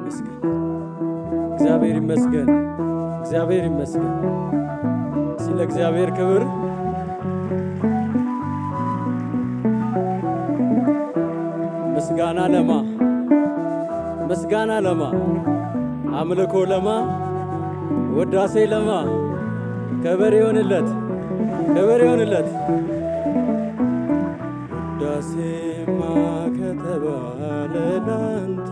ይመስገን፣ እግዚአብሔር ይመስገን፣ እግዚአብሔር ይመስገን። ስለ እግዚአብሔር ክብር ምስጋና ለማ ምስጋና ለማ አምልኮ ለማ ወዳሴ ለማ ክብር ይሆንለት ክብር ይሆንለት። ውዳሴማ ከተባለ ላንተ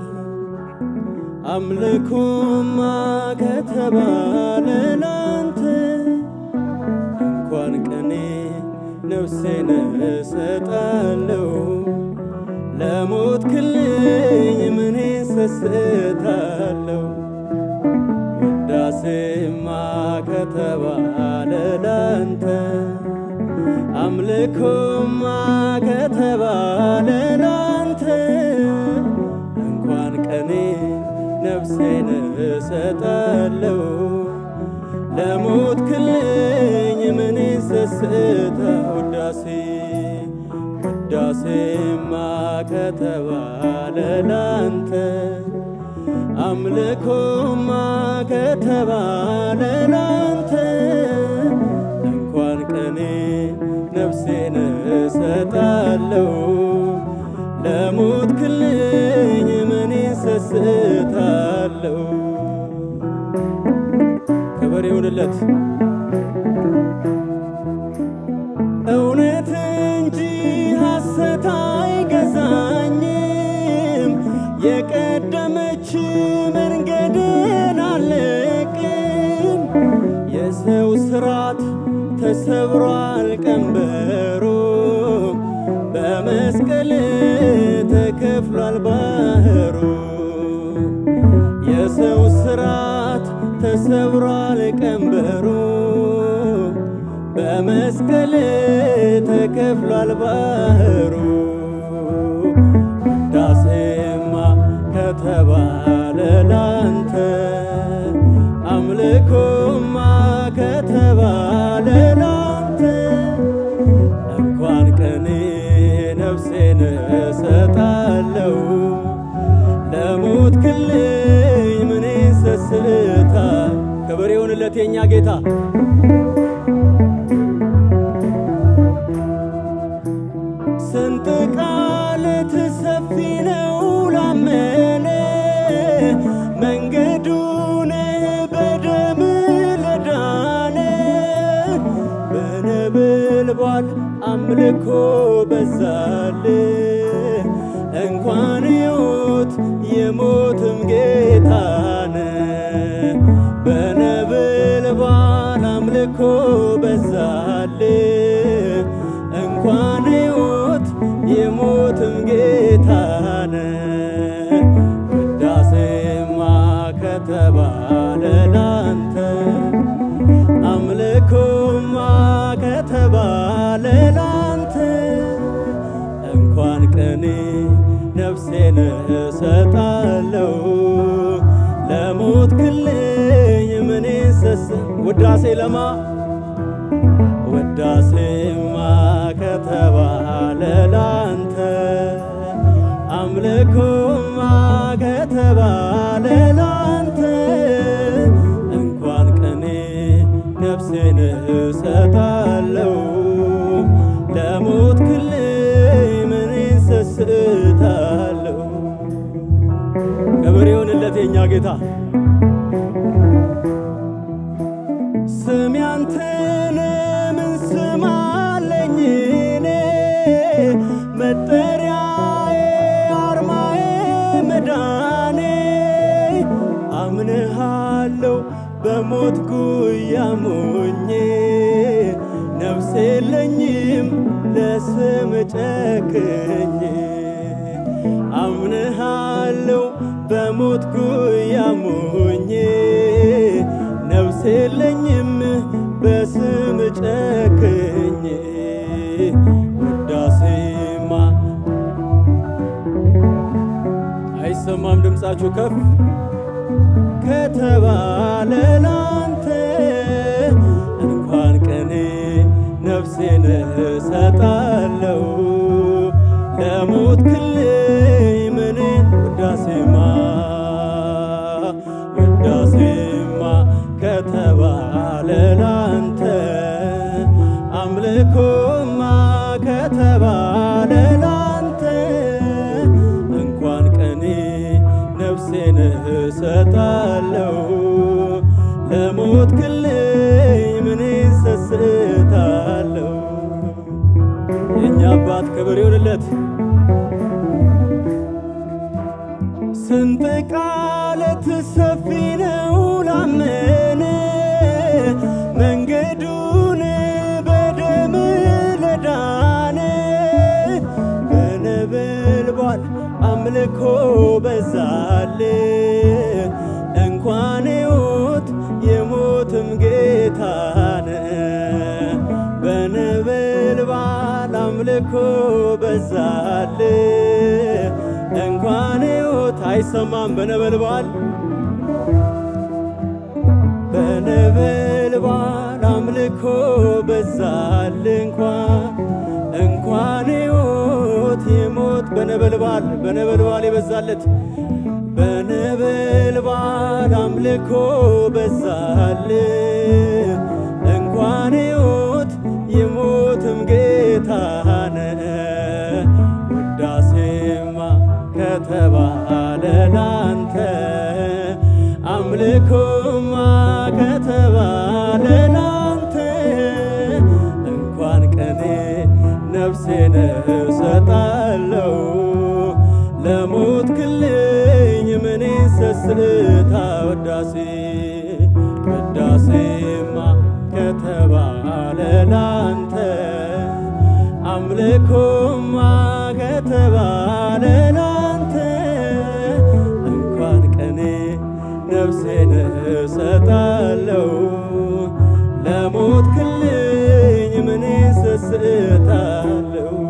አምልኮማ ከተባለ ላንተ እንኳን ቀኔ ነፍሴን እሰጣለሁ ለሞት ክልኝ ምን ሰስታለሁ ውዳሴማ ከተባለ ላንተ አምልኮማ ከተባለ ላንተ እንኳን ቀኔ ነፍሴን እሰጣለሁ ለሞት ክልኝ ምን ሰስታ ውዳሴ ውዳሴማ ከተባለ ላንተ አምልኮማ ከተባለ ላንተ እንኳን ቀኔ ነፍሴን እሰጣለሁ ለሞት ክልኝ ምን ሰስታለሁ። ክብር ይሁንለት እውነት እንጂ ሐሰት አይገዛኝም። የቀደመች መንገድን አለቅም። የሰው ስራት ተሰብሯል ቀንበሩ በመስቀል ተከፍሏል ባህሩ የሰው ስራት ተሰብሯል ቀንበሩ በመስቀል ተከፍሏል ባህሩ ውዳሴማ ከተባለ ላንተ አምልኮማ ከተባለ ላንተ እንኳን ቀኔ ነፍሴን እሰጣለሁ ለሞት ክልኝ ምን ሰስታ ክብር ይሁንለት የኛ ጌታ ስንት ቃልት ሰፊ ነው ላመነ መንገዱን በደም ለዳነ በነበልባል አምልኮ በዛል እንኳን ሕይወት የሞትም ጌታነ በነበልባል አምልኮ በዛል እንኳን ሕይወት የሞትም ጌታነ ውዳሴማ ከተባለ ላንተ አምልኮማ ከተባለ ላንተ እንኳን ቀኔ ነፍሴን እሰጣለሁ ለሞት ክልኝ ምን ሰስ ውዳሴ ለማ ውዳሴማ ከተባለ ላንተ አምልኮማ ከተባለ ላንተ እንኳን ቀኔ ነፍሴን እሰጣለሁ ለሞት ክልኝ ምን ሰስታለሁ። ክብር ይሁንለት የኛ ጌታ ስም ያንተን ምን ስም አለኝ እኔ መጠሪያዬ አርማዬ መዳኔ አምንሃለሁ በሞት ጉያ ሞኜ ነፍስ የለኝም ለስም ጨክኜ አምንሃለሁ በሞት ጉያ ሞኜ ነፍስ የለኝም በስም ጨክኜ ውዳሴማ አይሰማም ድምፃችሁ ከፍ ከተባለ ላንተ እንኳን ቀኔ ነፍሴን እሰጣለሁ ለሞት ክልኝ ምንን ውዳሴማ አምልኮማ ከተባለ ላንተ እንኳን ቀኔ ነፍሴን እሰጣለሁ ለሞት ክልኝ ምን ሰስታለሁ የእኛ አባት ክብር ይሁንለት። ስንጥቅ ዓለት ሰፊ ነው ላመነ መንገዱን በደም ለዳነ በነበልባል አምልኮ በዛል እንኳን ሕይወት የሞትም ጌታነ በነበልባል አምልኮ በዛል እንኳን ሕይወት አይሰማም በነበልባል በነበልባል አምልኮ በዛል እንኳን እንኳን ሕይወት የሞት በነበልባል በነበልባል የበዛለት በነበልባል አምልኮ በዛል እንኳን ሕይወት የሞትም ጌታነ ውዳሴማ ከተባለ ላንተ አምልኮማ ከተባለ ላንተ እንኳን ቀኔ ነፍሴን እሰጣለሁ ለሞት ክልኝ ምን ሰስታ ወዳሴ ውዳሴማ ከተባለ ላንተ አምልኮማ ከተባለ ላንተ እንኳን ቀኔ ነፍሴን እሰጣለሁ ለሞት ክልኝ ምን ሰስታለሁ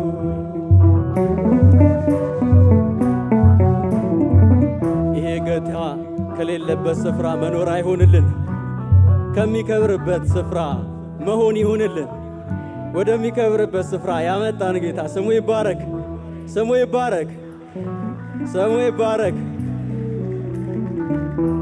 ይሄ ጌታ ከሌለበት ስፍራ መኖር አይሆንልን፣ ከሚከብርበት ስፍራ መሆን ይሁንልን። ወደሚከብርበት ስፍራ ያመጣን ጌታ ስሙ ይባረክ፣ ስሙ ይባረክ፣ ስሙ ይባረክ።